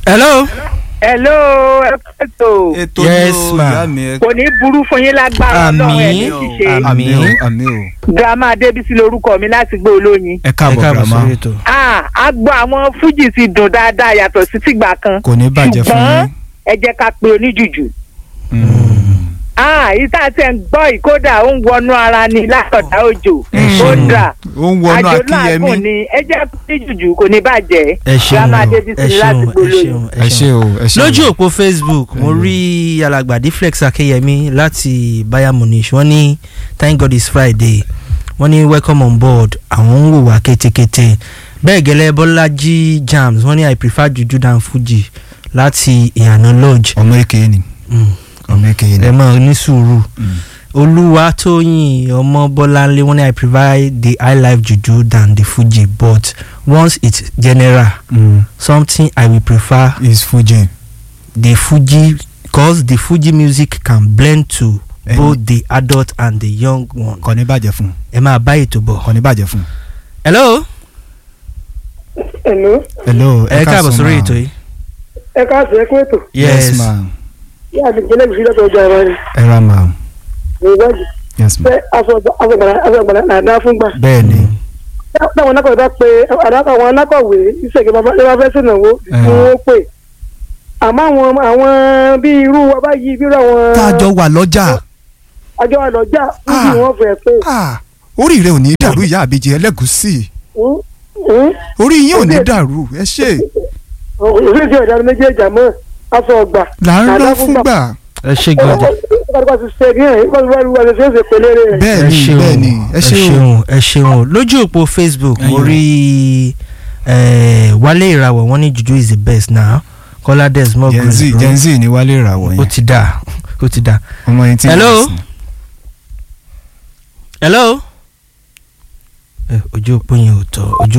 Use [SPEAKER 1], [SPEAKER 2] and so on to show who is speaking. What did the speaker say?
[SPEAKER 1] hello.
[SPEAKER 2] hello ẹ̀fẹ̀tò
[SPEAKER 3] ètò
[SPEAKER 1] Yes,
[SPEAKER 3] ni o
[SPEAKER 1] ma.
[SPEAKER 3] ìyá mi ẹ
[SPEAKER 2] kò ní burú fún yín lágbára ọlọ́run ẹ̀ ní
[SPEAKER 1] Àmín.
[SPEAKER 2] ṣíṣe
[SPEAKER 3] àmì o
[SPEAKER 1] Àmín.
[SPEAKER 3] àmì o
[SPEAKER 2] girama adébísí lorúkọ mi láti gbé olóyin.
[SPEAKER 3] ẹ
[SPEAKER 1] ẹ
[SPEAKER 3] káàbọ̀
[SPEAKER 1] káàbọ̀
[SPEAKER 3] grandma
[SPEAKER 1] sórí ètò.
[SPEAKER 2] Ah, a gbọ́ àwọn fújì ti dùn dáadáa yàtọ̀ sí tìgbà kan
[SPEAKER 3] kò ní bàjẹ́ fún
[SPEAKER 2] ṣùgbọ́n
[SPEAKER 3] yín.
[SPEAKER 2] ẹ jẹ́ ká pe oníjùjù.
[SPEAKER 3] Mm.
[SPEAKER 2] Ah, ìta tẹ̀ ń gbọ́ ìkódà ó ń wọnú ara ni látọ̀dá òjò
[SPEAKER 1] Ẹ
[SPEAKER 2] ó
[SPEAKER 1] ṣeun.
[SPEAKER 2] dà
[SPEAKER 3] ó ń wọnú
[SPEAKER 2] àjò
[SPEAKER 3] akínyẹmí
[SPEAKER 2] láàgùn ni ẹ jẹ́ oníjùjù kò ní bàjẹ́
[SPEAKER 1] ẹ ṣeun
[SPEAKER 2] girama
[SPEAKER 1] o,
[SPEAKER 2] adébísí
[SPEAKER 1] ẹ
[SPEAKER 2] láti
[SPEAKER 1] ṣeun
[SPEAKER 2] gbé
[SPEAKER 1] ẹ
[SPEAKER 2] olóyin.
[SPEAKER 1] ṣeun
[SPEAKER 3] ẹ ṣe o ẹ ṣe o.
[SPEAKER 1] lójú òpó facebook mo
[SPEAKER 3] Ẹyọ.
[SPEAKER 1] rí alàgbàdì flex akeyemi láti bayern munich wọ́n ní thank god it's friday wọ́n ní welcome on board àwọn ń wò wá kétékété bẹ́ẹ̀ gẹ́lẹ́ bọ́lájí jams wọ́n ní i prefer juju than fuji láti ìyànà lodge
[SPEAKER 3] ọmọ èké ni
[SPEAKER 1] Mm,
[SPEAKER 3] ọmọ èké ni.
[SPEAKER 1] ẹ mọ̀ ní sùúrù
[SPEAKER 3] Mm.
[SPEAKER 1] olúwatóyìn ọmọ bọ́láńlé wọ́n ní i prefer the high life juju than the fuji but once it's general
[SPEAKER 3] Mm.
[SPEAKER 1] something i will prefer
[SPEAKER 3] is fuji.
[SPEAKER 1] the fuji cause the fuji music can blend to
[SPEAKER 3] Ẹni-
[SPEAKER 1] both the adult and the young one.
[SPEAKER 3] kò ní bàjẹ́ fún
[SPEAKER 1] ẹ máa bá ètò bọ̀.
[SPEAKER 3] kò ní bàjẹ́ fún.
[SPEAKER 1] hello
[SPEAKER 4] Hello,
[SPEAKER 3] hello
[SPEAKER 1] ẹ káàbọ̀
[SPEAKER 3] káàsán
[SPEAKER 1] sórí
[SPEAKER 3] ma.
[SPEAKER 1] ètò yìí.
[SPEAKER 4] ẹ káàsì ẹ kún ètò.
[SPEAKER 3] yes ma
[SPEAKER 4] Yá mi jẹ́lẹ̀ ìṣúná tó ọjọ́ ẹ̀rọ ni.
[SPEAKER 3] ẹ ra ma
[SPEAKER 4] Ìgbàjì.
[SPEAKER 3] yes ma
[SPEAKER 4] Ṣé aṣọ àgbàlá àdá fún gbà?
[SPEAKER 3] bẹ́ẹ̀ ni
[SPEAKER 4] Táwọn anákọ̀wé bá pe àwọn anákọ̀wé ìṣègbè bàbá fẹ́ sìnàwó
[SPEAKER 3] Ẹ̀hàn.
[SPEAKER 4] ni wọ́n pè. Àmọ́ àwọn àwọn bí irú wa báyìí bí irú àwọn
[SPEAKER 3] tá a jọ wà lọ́jà
[SPEAKER 4] àjọ àlọ́jà
[SPEAKER 3] Ah.
[SPEAKER 4] níbi wọ́n fẹ́ pé.
[SPEAKER 3] Ah, orí rẹ ò ní dàrú ìyá àbíjẹ ẹlẹ́gùsì
[SPEAKER 4] "Hmm? Hmm?
[SPEAKER 3] orí yín ò ní dàrú ẹ ṣe
[SPEAKER 4] Òṣèlú ti ọ̀dà méjèèjì àmọ́ aṣọ ọgbà.
[SPEAKER 3] là ń
[SPEAKER 4] àdá
[SPEAKER 3] rán
[SPEAKER 4] fún gbà.
[SPEAKER 3] fúngbà
[SPEAKER 1] ẹ ṣe gbọ́dọ̀
[SPEAKER 4] Ìgbàgbọ́ ti ṣe ní ẹ̀ ìgbàgbọ́ ti ṣe é ṣe pèlére rẹ̀.
[SPEAKER 3] bẹ́ẹ̀
[SPEAKER 1] ẹ
[SPEAKER 3] ni
[SPEAKER 1] ṣeun
[SPEAKER 3] bẹ́ẹ̀ ni ẹ
[SPEAKER 1] ẹ
[SPEAKER 3] ṣe o
[SPEAKER 1] ṣeun ẹ ṣeun lójú òpó facebook mo
[SPEAKER 3] Ẹyọ.
[SPEAKER 1] rí eh, wálé ìràwọ̀ wọ́n ní juju is the best now kọ́lá desmond
[SPEAKER 3] gen z
[SPEAKER 1] Grosbro.
[SPEAKER 3] gen z ni wálé ìràwọ̀
[SPEAKER 1] ó
[SPEAKER 3] yẹn
[SPEAKER 1] ti dà ó ti dà.
[SPEAKER 3] ọmọ yẹn ti
[SPEAKER 1] Hello?
[SPEAKER 3] ń sìn.
[SPEAKER 1] hello. ẹ ojú òpó yẹn ò tọ́ ojú